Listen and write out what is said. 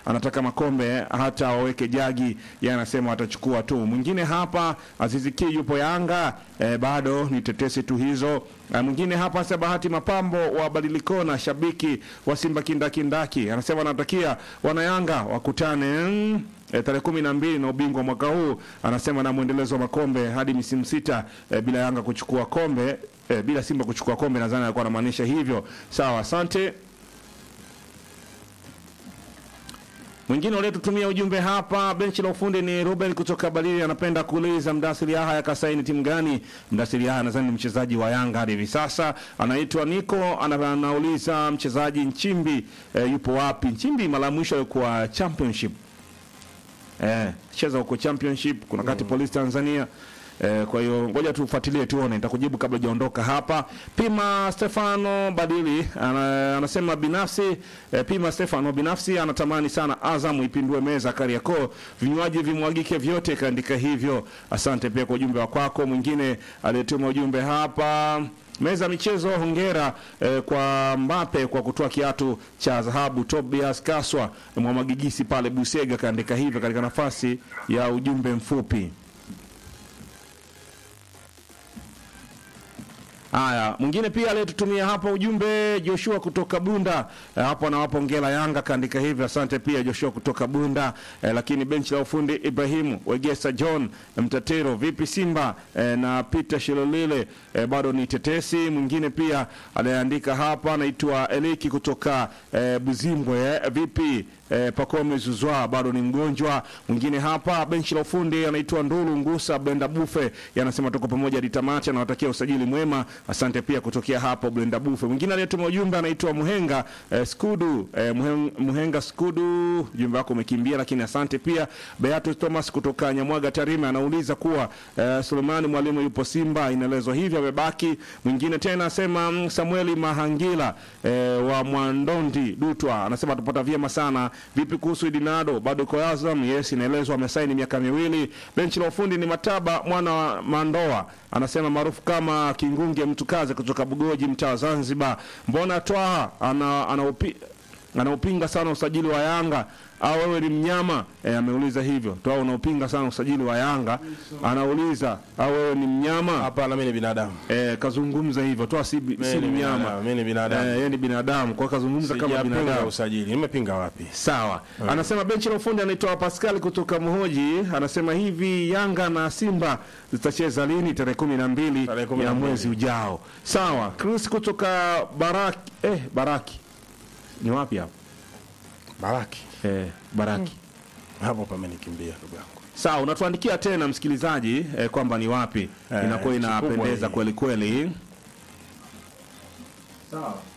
anataka makombe hata waweke jagi, yeye anasema watachukua tu. Mwingine hapa Azizi Ki yupo Yanga eh, bado ni tetesi tu hizo. Eh, mwingine hapa sasa Bahati Mapambo wa Badilikona, shabiki wa Simba kindakindaki, anasema anatakia wanayanga wakutane mm, E, tarehe kumi na mbili na ubingwa mwaka huu anasema na mwendelezo wa makombe hadi misimu sita e, bila Yanga kuchukua kombe e, bila Simba kuchukua kombe, nadhani alikuwa anamaanisha hivyo. Sawa, asante. Mwingine aliyetutumia ujumbe hapa benchi la ufundi ni Ruben kutoka Balili, anapenda kuuliza Mdasiri Yahya kasaini timu gani? Mdasiri Yahya nadhani ni mchezaji wa Yanga hadi hivi sasa, anaitwa Nico, ana- anauliza mchezaji Nchimbi e, yupo wapi? Nchimbi mara ya mwisho alikuwa championship eh, cheza huko championship kuna kati polisi Tanzania eh, kwa hiyo ngoja tufuatilie tuone, nitakujibu kabla hujaondoka hapa. Pima Stefano Badili ana, anasema binafsi eh, Pima Stefano binafsi anatamani sana Azam ipindue meza Kariakoo, vinywaji vimwagike vyote, kaandika hivyo. Asante pia kwa ujumbe wa kwako. Mwingine aliyetuma ujumbe hapa Meza michezo, hongera eh, kwa Mbape kwa kutoa kiatu cha dhahabu. Tobias Kaswa Mwamagigisi pale Busega kaandika hivyo katika nafasi ya ujumbe mfupi. Haya, mwingine pia aliyetutumia hapa ujumbe Joshua kutoka Bunda eh, hapo anawapa hongera Yanga kaandika hivyo. Asante pia Joshua kutoka Bunda eh, lakini benchi la ufundi Ibrahimu Wegesa John Mtatero, vipi Simba eh, na Peter Shilolile eh, bado ni tetesi. Mwingine pia aliyeandika hapa anaitwa Eliki kutoka eh, Buzimbwe eh, vipi eh, Pacome Zuzwa bado ni mgonjwa. Mwingine hapa benchi la ufundi anaitwa Ndulu Ngusa Blenda Bufe, yanasema tuko pamoja hadi tamati, anawatakia usajili mwema. Asante pia kutokea hapo Blenda Bufe. Mwingine aliyetuma ujumbe anaitwa Muhenga eh, Skudu eh, Muhen- Muhenga Skudu, ujumbe wako umekimbia, lakini asante pia. Beatus Thomas kutoka Nyamwaga Tarime anauliza kuwa eh, Sulemani Mwalimu yupo Simba, inaelezwa hivyo amebaki. Mwingine tena asema mm, Samueli Mahangila eh, wa Mwandondi Dutwa anasema tupata vyema sana. Vipi kuhusu Idinado, bado iko Azam? Yes, inaelezwa amesaini miaka miwili. Benchi la ufundi ni Mataba mwana wa Mandoa anasema maarufu kama Kingunge Mtukaze kutoka Bugoji, mtaa wa Zanzibar. Mbona Twaha ana, anaupi, anaupinga sana usajili wa Yanga au wewe ni mnyama e, ameuliza hivyo. Twaha unaupinga sana usajili wa Yanga, anauliza au wewe ni mnyama Hapana, mimi ni binadamu. e, kazungumza hivyo. Twaha si, bi- si Mimi ni mnyama binadamu, mimi ni binadamu. Eh, yeye ni binadamu, kwa hiyo kazungumza kama Sijapinga binadamu. usajili. Nimepinga wapi? Sawa. Anasema benchi la ufundi anaitwa Pascal kutoka Mhoji, anasema hivi Yanga na Simba zitacheza lini? Tarehe kumi na mbili Tarehe kumi ya na mbili. mwezi ujao. Sawa. Chris kutoka Baraki, eh, Baraki ni wapi hapo? Baraki. Eh, Baraki. Hapo pamenikimbia ndugu yangu. Sawa, unatuandikia tena msikilizaji eh, kwamba ni wapi Eh, inakuwa kikubwa inapendeza ni- kweli kweli. Sawa.